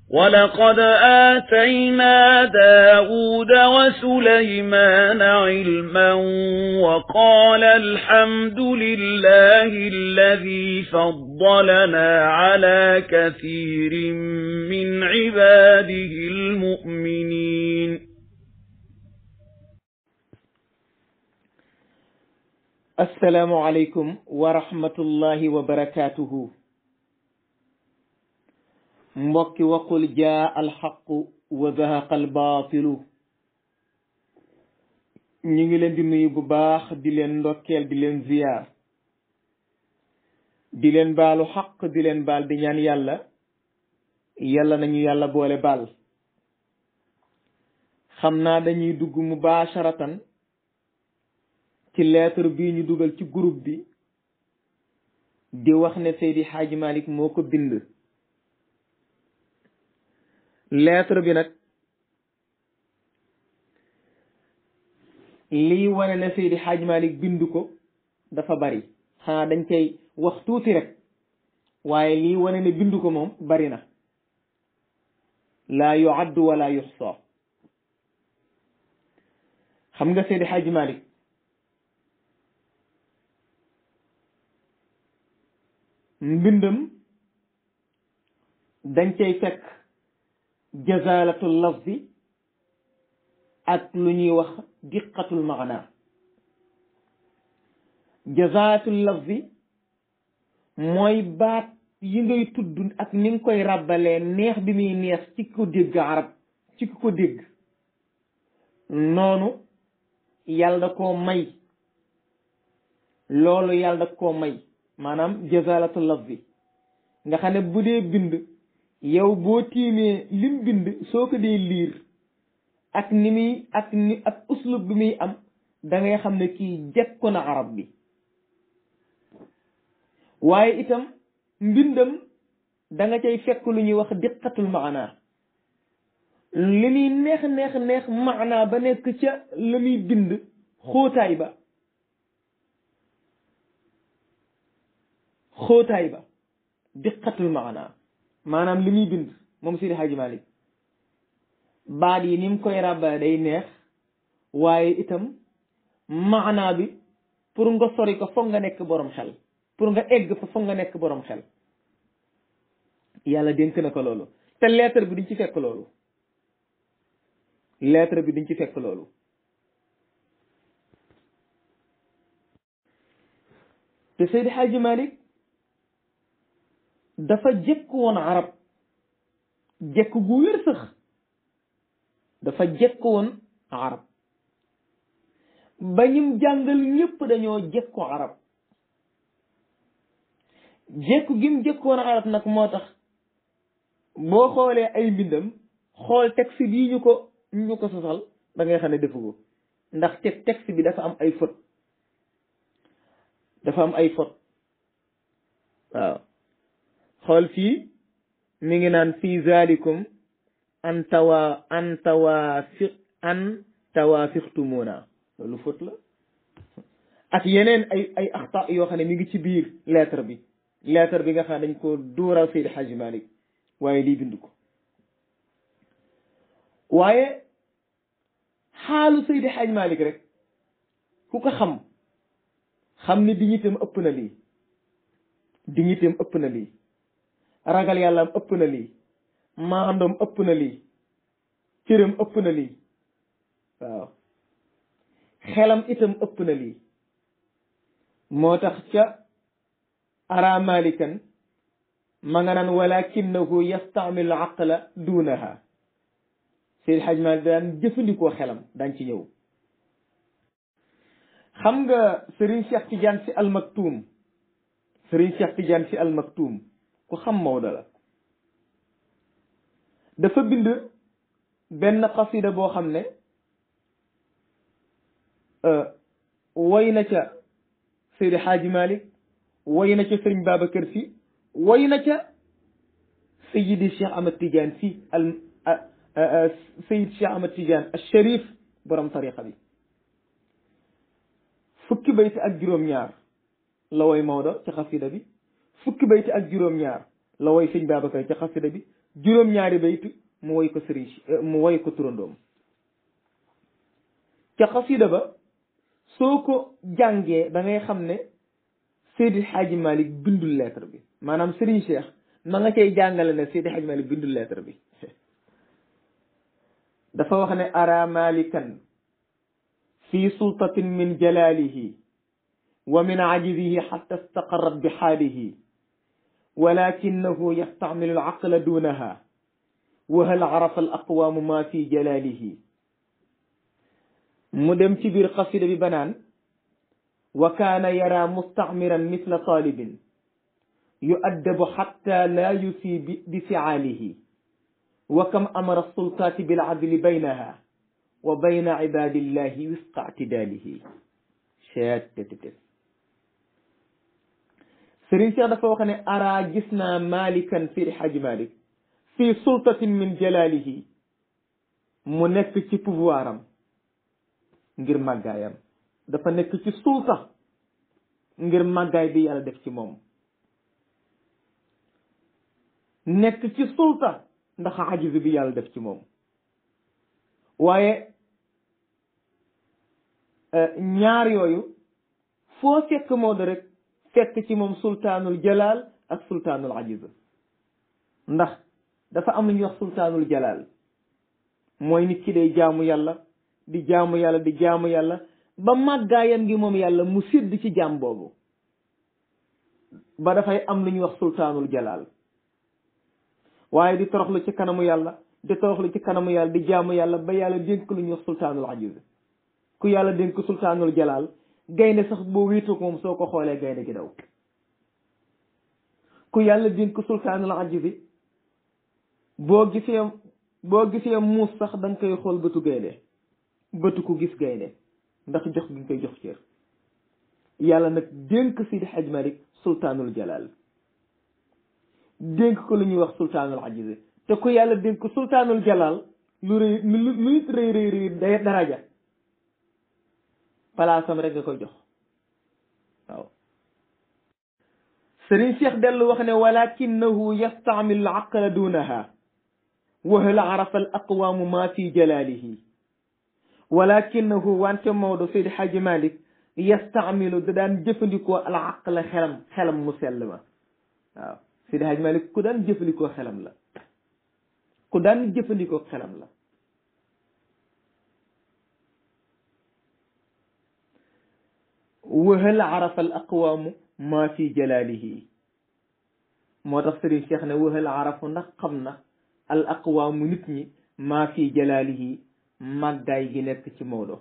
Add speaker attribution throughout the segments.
Speaker 1: ولقد آتينا داود وسليمان علما وقال الحمد لله الذي فضلنا على كثير من عباده المؤمنين
Speaker 2: السلام عليكم ورحمة الله وبركاته mbokki waqul jaa alxaqu wa zahaqa albaatilu ñu ngi leen di nuyu bu baax di leen ndokkeel di leen ziyaar di leen baalu xaq di leen baal di ñaan yàlla yàlla nañu yàlla boole baal xam naa dañuy dugg mubaasharatan ci lettre bii ñu dugal ci groupe bi di wax ne Seydi Xaaji Malik moo ko bind lettre bi nag lii wane ne Seydi Xaaj Malik bind ko dafa bari xanaa dañ cay wax tuuti rek waaye lii wane ne bind ko moom bari na laa yuaddu wala yuxsa xam nga Seydi Xaaj Malik mbindam dañ cay fekk jazalatul lafzi ak lu ñuy wax diqatul maana jazalatul lafzi mooy baat yi ngay tudd ak ni nga koy ràbbalee neex bi muy neex ci ko dégg arab ci ko dégg noonu yàlla da koo may loolu yàlla da koo may maanaam jazalatul lafzi nga xam ne bu dee bind yow boo tiimee lim bind soo ko dee liir ak ni muy ak ni ak uslub bi muy am da ngay xam ne kii jekku na arab bi waaye itam mbindam da nga cay fekk lu ñuy wax diqatul maana li muy neex neex neex maana ba nekk ca la muy bind xóotaay ba xóotaay ba diqatul maana maanaam li muy bind moom Seydi Hadji Malick baat yi ni mu koy ràbbale day neex waaye itam maanaa bi pour nga sori ko foog nga nekk borom xel pour nga egg fa foog nga nekk borom xel yàlla dénk na ko loolu te lettre bi duñ ci fekk loolu lettre bi duñ ci fekk loolu te Seydi Hadji Malick dafa jekk woon arab jekk gu wér sax dafa jekk woon arab ba ñim jàngal ñépp dañoo jekko arab jekku gim jekkoon arab nag moo tax boo xoolee ay mbindam xool texte bii ñu ko ñu ko sosal da ngay xam ne defu ko ndax te texte bi dafa am ay faute dafa am ay faute waaw xool fii mi ngi naan fii zalikum an tawa an tawaafiq an tawaafixtumuna loolu fóot la ak yeneen ay ay axta yoo xam ne mi ngi ci biir lettre bi lettre bi nga xam ne dañ ko duural Seydi Hadji Malick waaye lii bind ko waaye xaalu Seydi Hadji Malick rek ku ko xam xam ne dignitéem ëpp na lii dignitéem ëpp na lii ragal yàllaam ëpp na lii maandoom ëpp na lii cëram ëpp na lii waaw xelam itam ëpp na lii moo tax ca ara malikan ma nga naan walakinahu yastamilu aqla duunaha Seydi Hadj Malick daan jëfandikoo xelam daañ ci ñëw xam nga Serigne Cheikh Tidiane si almaktuum Serigne Cheikh Tidiane si almaktuum ku xam Maodo la dafa bind benn xasida boo xam ne woy na ca Seydi Hadji Malick woy na ca Serigne Babacar Sy woy na ca Seydi Cheikh Ahmad Tidiane Sy al Seydi Cheikh Ahmad Tidiane al Sharif borom tariqa bi fukki bayti ak juróom-ñaar la woy Maodo ca xasida bi fukki bayti ak juróom-ñaar la woy sëñ Babacar ca xasida bi juróom-ñaari bayt mu woy ko sëriñ mu woy ko turandoom ca xasida ba soo ko jàngee da ngay xam ne Seydi Hadji Malick bindul lettre bi maanaam Serigne Cheikh ma nga cay jàngale ne Seydi Hadji Malick bindul lettre bi dafa wax ne ara malikan fi sultatin min jalalihi wa min ajizihi xatta istaqarrat bi xaalihi walakinahu yastacmilu alaqla dunaha wa hal arafa al aqwaamu ma fi jalalihi mu dem ci biir xasida bi banaan wa kaana yara mustacmiran misla talibin yuaddabu xatta laa yusi bi ficaalihi wa kam amara sultaati bilcadli baynaha wa bayna cibaadillahi wisqa ictidaalihi cettt Sëriñ Cheikh dafa wax ne ara gis naa malikan Seydi Hadji Malick fii sultatin min jalaalihi mu nekk ci pouvoir am ngir màggaayam dafa nekk ci sulta ngir màggaay bi yàlla def ci moom nekk ci sulta ndax ajiz bi yàlla def ci moom waaye ñaar yooyu foo fekk Maodo rek fekk ci moom sultaanul jalaal ak sultaanul ajiz ndax dafa am lu ñuy wax sultaanul jalaal mooy nit ki day jaamu yàlla di jaamu yàlla di jaamu yàlla ba màggaayam gi moom yàlla mu sidd ci jaam boobu ba dafay am lu ñuy wax sultaanul jalaal waaye di toroxlu ci kanamu yàlla di toroxlu ci kanamu yàlla di jaamu yàlla ba yàlla dénk lu ñuy wax sultaanul ajiz ku yàlla dénk sultaanul jalaal gaynde sax boo wéetu ko moom soo ko xoolee gaynde gi daw ku yàlla dénk sultaanul ajiz boo gisee boo gisee muus sax da nga koy xool bëtu gaynde bëtu ku gis gaynde ndax jox gi nga koy jox cër yàlla nag dénk Sidi Hadj Malick sultaanul jalal dénk ko lu ñuy wax sultaanul ajiz te ku yàlla dénk sultaanul jalal lu rëy lu nit rëy rëy rëy day daraja palaasam rek nga koy jox waaw sëriñ Cheikh dellu wax ne walakinahu yastaamilu al aqla dunaha wa hal arafa al aqwaamu ma fi jalaalihi walakinahu wante Maodo Seydi Hadji Malick yastaamilu da daan jëfandikoo al aqla xelam xelam mu sell ma waaw Seydi Hadji Malick ku daan jëfandikoo xelam la ku daan jëfandikoo xelam la wa hal arafa al aqwaamu ma fi jalaalihi moo tax Sëriñ Cheikh ne wa hal arafu ndax xam na al aqwaamu nit ñi maa fi jalaalihi màggaay gi nekk ci Maodo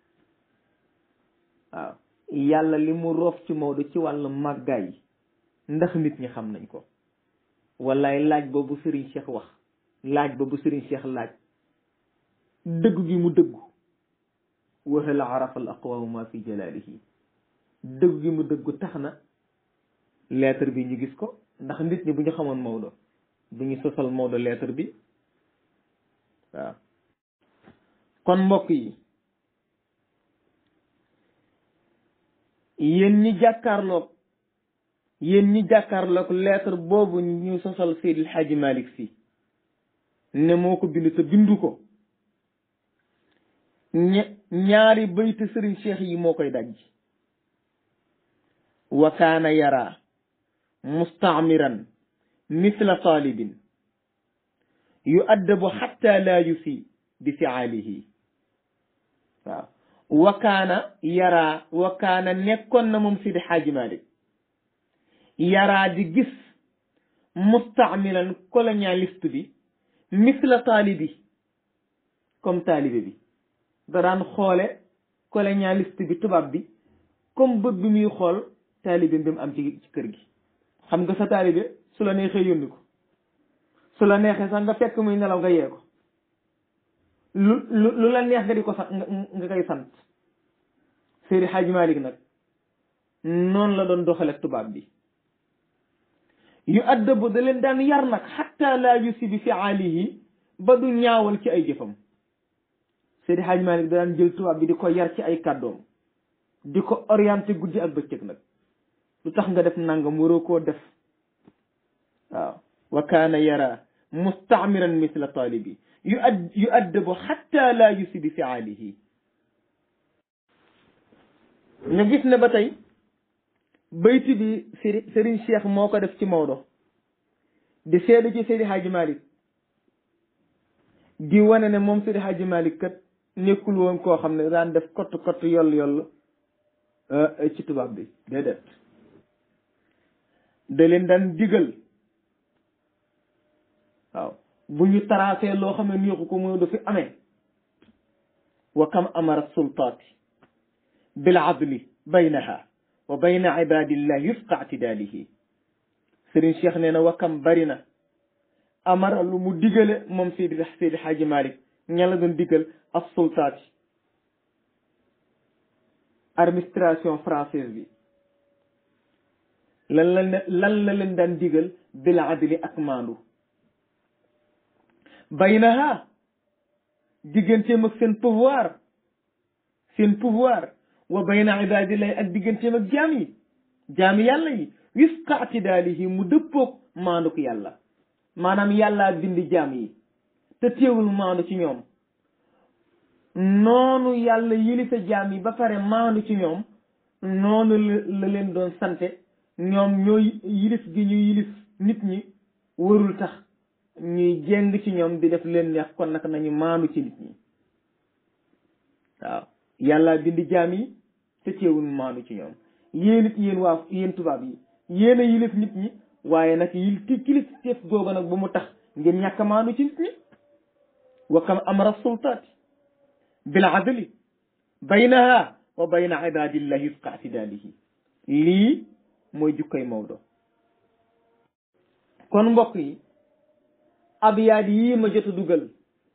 Speaker 2: waaw yàlla li mu roof ci Maodo ci wàllu màggaay ndax nit ñi xam nañ ko wallaay laaj boobu Sëriñ Cheikh wax laaj boobu Sëriñ Cheikh laaj dëggu gi mu dëggu wa hal arafa al aqwaamu maa fi jalaalihi dëggu gi mu dëggu tax na lettre bi ñu gis ko ndax nit ñi bu ñu xamoon Maodo bu ñu sosal Maodo lettre bi waaw kon mbokk yi yéen ñi jàkkaarloog yéen ñi jàkkaarloog lettre boobu ñu sosal Seydil Hadji Malick Sy ne moo ko bind te bindu ko ña ñaari baytu sëriñ Cheikh yi moo koy daj wa kaana yara mustaamiran misla talibin yuaddabu xatta laa yusi bi fiaalihi waaw wa kaana yaraa wa kaana nekkoon na moom Sidi Xaaji Malik yaraa di gis mustaamilan colonialiste bi misla taalibi comme taalibe bi da daan xoole colonialiste bi tubaab bi comme bët bi muy xool taalibe bi mu am ci ci kër gi xam nga sa taalibe su la neexee yónni ko su la neexee sax nga fekk muy nelaw nga yee ko lu lu lu la neex nga di ko sant nga koy sant Seydi Hadji Malick nag noonu la doon doxale tubaab bi yu addabu da leen daan yar nag xatta laa yusi bi fiaalihi ba du ñaawal ci ay jëfam Seydi Hadji Malick da daan jël tubaab bi di ko yar ci ay kàddoom di ko orienté guddi ak bëccëg nag lu tax nga def nangam waroo koo def waaw wa kaana yara mustaamiran misla taalibi yu ad yu addabu xatta laa yusi bi fiaalihi ñu gis ne ba tey bayti bi sëri sëriñ cheikh moo ko def ci Maodo di seede ci Seydi Hadji Malick di wane ne moom Seydi Hadji Malick kat nekkul woon koo xam ne daan def kott kott yoll yoll ci tubaab bi déedéet da leen daan digal waaw bu ñu tracé loo xam ne neexu ko mooy du fi amee wa kam amara sultaati bil adli baynaha wa bayna ibadillah yufqa atidaalihi Sëriñ Cheikh nee na wa kam bari na amara lu mu digale moom Seydi Seydi Hadji Malick ña la doon digal as sultaati administration française bi lan la lan la leen daan digal bil adli ak maandu baynaha digganteem ak seen pouvoir seen pouvoir wa bayna ibadillahi ak digganteem ak jaam yi jaami yàlla yi wifqa atidaalihi mu dëppoog maandu ko yàlla maanaam yàllaa bind jaam yi te teewul maandu ci ñoom noonu yàlla yilife jaam yi ba pare maandu ci ñoom noonu la leen doon sante ñoom ñooy yilif gi ñu yilif nit ñi warul tax ñuy jeng ci ñoom di def leen neex kon nag nañu maandu ci nit ñi waaw yàlla bind jaam yi te teewul maandu ci ñoom yéen it yéen waa yéen tubaab yi yéen a yilif nit ñi waaye nag yil ti kilif teef googa nag bu mu tax ngeen ñàkk a maandu ci nit ñi wa kam amara sultaati bil adli baynaha wa bayna ibadillahi wifqa atidaalihi lii mooy jukkay Maodo kon mbokk yi abyaat yii ma jot a dugal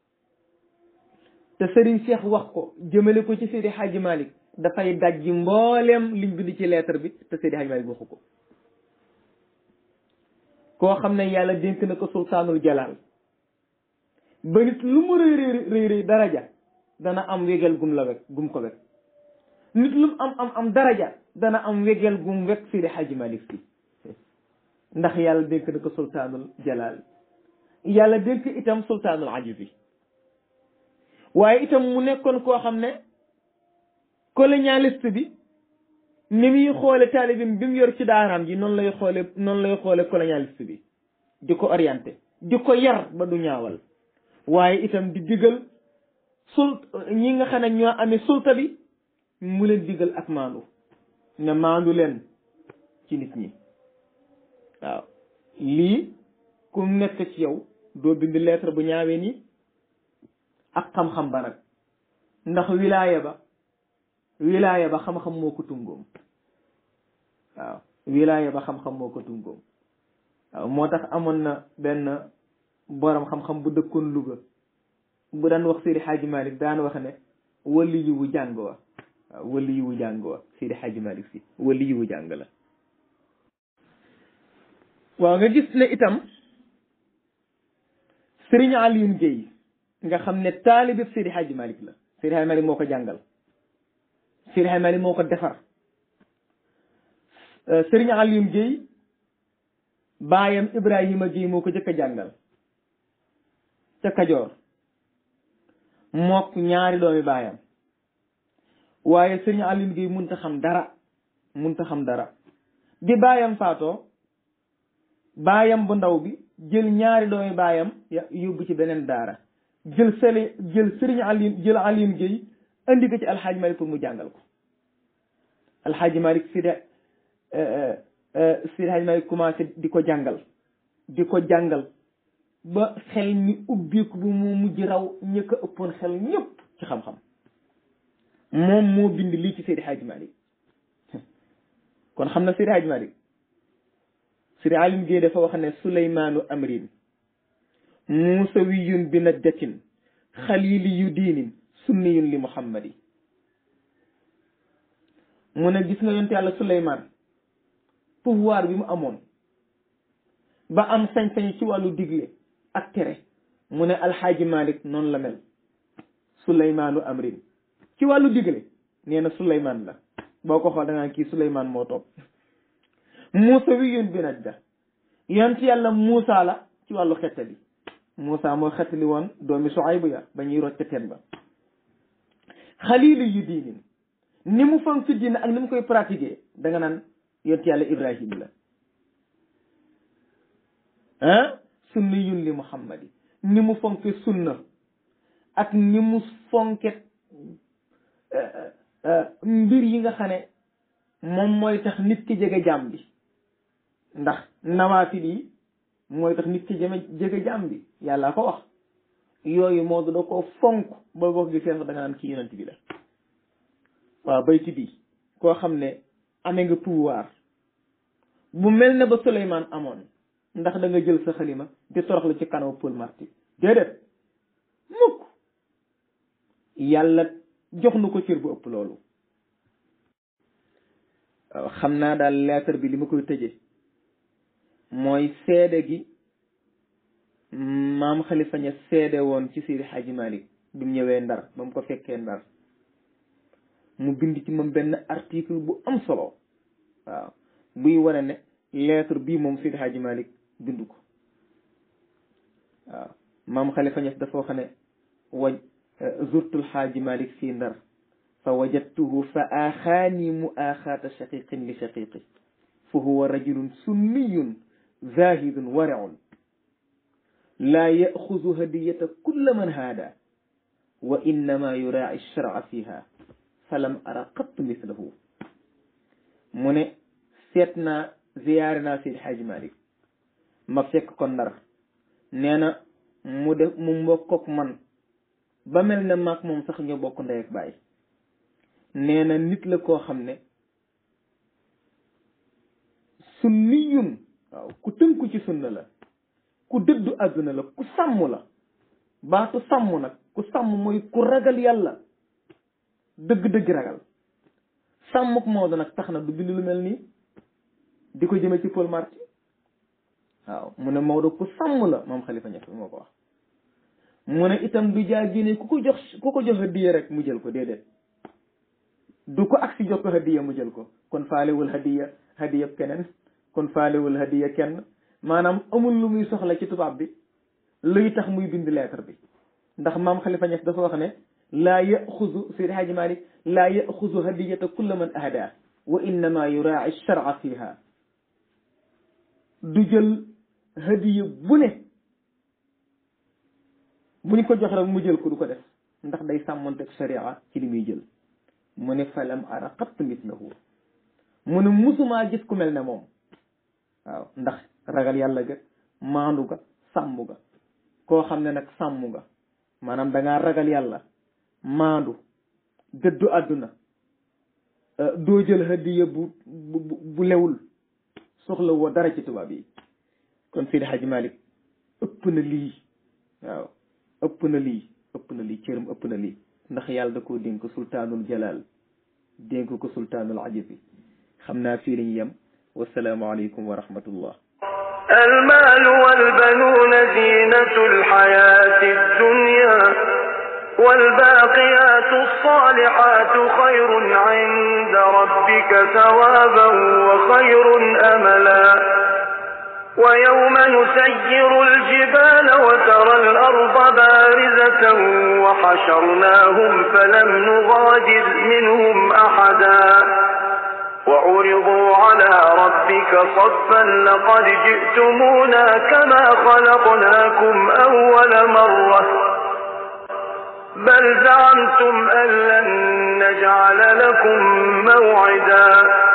Speaker 2: te Serigne Cheikh wax ko jëmale ko ci Seydi Hadji Malick dafay dajji mbooleem liñ bind ci lettre bi te Seydi Hadji Malick waxu ko koo xam ne yàlla dénk na ko sultaanul jalaal ba nit lu mu rëy rëy rëy daraja dana am wegel gum la wek gum ko wek nit lu mu am am am daraja dana am wegel gum wek Seydi Hadji Malick si ndax yàlla dénk na ko sultaanul jalaal yàlla dénk itam sultaanul ajizi waaye itam mu nekkoon koo xam ne colonialiste bi ni muy xoole taalibim bi mu yor ci daaraam ji noonu lay xoole noonu lay xoole colonialiste bi di ko orienté di ko yar ba du ñaawal waaye itam di digal sul ñi nga xam ne ñoo amee sulta bi mu leen digal ak maandu ne maandu leen ci nit ñi waaw lii ku nekk ci yow doo bind lettre bu ñaawee nii ak xam-xam ba nag ndax wilaaya ba wilaaya ba xam-xam moo ko tungoom waaw wilaaya ba xam-xam moo ko tungoom waaw moo tax amoon na benn borom xam-xam bu dëkkoon Louga bu daan wax Seydi Hadji Malick daan wax ne wali yi wu jàng wa waaw wali yi wu jàng wa Seydi Hadji Malick si wali yi wu jàng la waaw nga gis ne itam Serigne Alioune Guèye nga xam ne taalibe Seydi Hadji Malick la Seydi Hadji Malick moo ko jàngal Seydi Hadji Malick moo ko defar Serigne Alioune Guèye baayam Ibrahima Guèye moo ko jëkk a jàngal ca Kajoor mook ñaari doomi baayam waaye Serigne Alioune Guèye munta xam dara munta xam dara bi baayam faatoo baayam bu ndaw bi jël ñaari doomi baayam yóbbu ci beneen daara jël sele jël Serigne Alioune jël Alioune Guèye indi ko ci Alxaaji Malick pour mu jàngal ko Alxaaji Malick si de Seydi Hadji Malick commencé di ko jàngal di ko jàngal ba xel mi ubbiku bu mu mujj raw ñi ko ëppoon xel ñëpp ci xam-xam moom moo bind lii ci Seydi Hadji Malick kon xam na Seydi Hadji Malick Seydi Alioune Guèye dafa wax ne Suleymaanu amrin muusawiyun bi najjatin xaliliyu diinin sunniyun li muhammadi mu ne gis nga yonte yàlla Suleymaan pouvoir bi mu amoon ba am sañ-sañ ci wàllu digle ak tere mu ne alxaaji Malick noonu la mel Suleymaanu amrin ci wàllu digle nee na Suleymaan la boo ko xool da ngaa kii Suleymaan moo topp Muusa wi yun bi najda yonent yàlla Muusa la ci wàllu xettali Moussa moo xettali woon doomi Suaybu ya ba ñuy rocc teen ba xalilu yu diinin ni mu fonk ci diine ak ni mu koy pratiquer da nga naan yont yàlla Ibrahim la ah sunni yun li Muhammadi ni mu fonke sunna ak ni mu fonke mbir yi nga xam ne moom mooy tax nit ki jege jaam bi ndax nawaafil yi mooy tax nit ki jeme jege jaam bi yàlla ko wax yooyu moo da ko fonk ba boo gisee da nga naan kii yonent bi la waaw bayti bi koo xam ne amee nga pouvoir bu mel ne ba Souleymane amoon ndax da nga jël sa xalima di toroxlu ci kanamu Paul Marty déedéet mukk yàlla jox nu ko cër bu ëpp loolu waaw xam naa daal lettre bi li ma koy tëje mooy seede gi maam Khalifa Niass seede woon ci Seydi Hadji Malick bi mu ñëwee ndar ba mu ko fekkee ndar mu bind ci moom benn article bu am solo waaw buy wane ne lettre bii moom Seydi Hadji Malick bind ko waaw maam Khalifa Niass dafa wax ne waj zurtul Hadji Malick fii ndar fa wajadtuhu fa aaxaani mu aaxaata shaqiqin li shaqiqi fa huwa rajulun sunniyun zahidun wariun laa yaxuzu hadiyata kulla man haada wa innama yuraaci sharca fiha falam ara qatt mislahu mu ne seet naa ziyaare naa Seydi Hadji Malick ma fekk ko ndar nee na mu def mu mbokkook man ba mel ne maag moom sax ñoo bokk ndey ak baay nee na nit la koo xam ne sunniyun waaw ku tënku ci sunna la ku dëddu àdduna la ku sàmm la baatu sàmm nag ku sàmm mooy ku ragal yàlla dëgg-dëgg ragal sàmmuk Maodo nag tax na du bind lu mel nii di ko jëme ci Paul Marty waaw mu ne Maodo ku sàmm la moom Khalifa Niass moo ko wax mu ne itam du jaa génne ku ko jox ku ko jox hadiya rek mu jël ko déedéet du ko ak si jox ko hadiya mu jël ko kon faalewul hadiya hadiya keneen kon faalewul hadiya kenn maanaam amul lu muy soxla ci tubaab bi luy tax muy bind lettre bi ndax maam Khalifa Niass dafa wax ne laa yaxuzu Seydi Hadji Malick laa yaxuzu hadiyata kulla man ahda wa innama yuraaci sharca fiha du jël hadiya bu ne buñ ko jox rek mu jël ko du ko def ndax day sàmmonteeg sharia ci li muy jël mu ne falam ara qatt mislahu mu ne musumaa gis ku mel ne moom waaw ndax ragal yàlla ga maandu ga sàmm ga koo xam ne nag sàmm nga maanaam da ngaa ragal yàlla maandu dëddu àdduna doo jël hadiya bu bu bu lewul soxla woo dara ci tubaab yi kon Seydi Hadji Malick ëpp na lii waaw ëpp na lii ëpp na lii cëram ëpp na lii ndax yàlla da koo dénk sultaanul jalal dénk ko sultaanul ajabi xam naa fii lañu yem wasalaamu aleykum wa rahmatullah
Speaker 3: المال والبنون زينة الحياة الدنيا والباقيات الصالحات خير عند ربك ثوابا وخير أملا ويوم نسير الجبال وترى الأرض بارزة وحشرناهم فلم نغادر منهم أحدا وعرضوا على ربك صفا لقد جئتمونا كما خلقناكم أول مرة بل زعمتم أن لن نجعل لكم موعدا